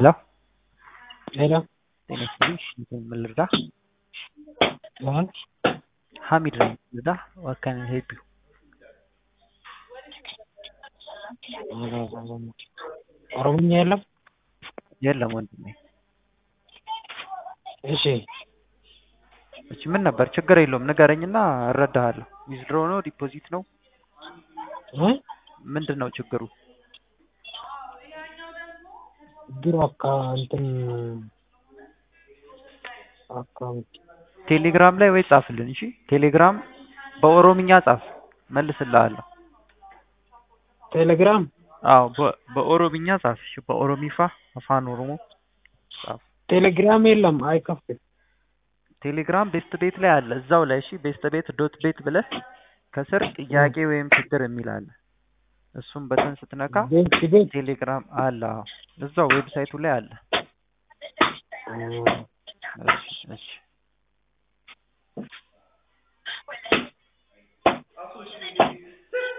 ሄሎ ሄሎ ጤና ይስጥልኝ ምን ልርዳህ? ማን? ሀሚድ ነኝ ልርዳህ? what can I help you? ኦሮምኛ የለም? የለም ወንድሜ። እሺ እሺ ምን ነበር? ችግር የለውም ንገረኝና እረዳሃለሁ። ዊዝድሮ ነው ዲፖዚት ነው እ ምንድን ነው ችግሩ? ድሮ አካ እንትን አካውንት ቴሌግራም ላይ ወይ ጻፍልን። እሺ ቴሌግራም በኦሮምኛ ጻፍ መልስልሃለሁ። ቴሌግራም አዎ በ- በኦሮምኛ ጻፍ። እሺ በኦሮሚፋ አፋን ኦሮሞ ጻፍ። ቴሌግራም የለም አይከፍትም። ቴሌግራም ቤስት ቤት ላይ አለ እዛው ላይ እሺ ቤስት ቤት ዶት ቤት ብለህ ከስር ጥያቄ ወይም ችግር የሚል አለ። እሱም በተን ስትነካ ቤት ቤት ቴሌግራም አለ። አዎ እዛው ዌብሳይቱ ላይ አለ። እ እሺ እሺ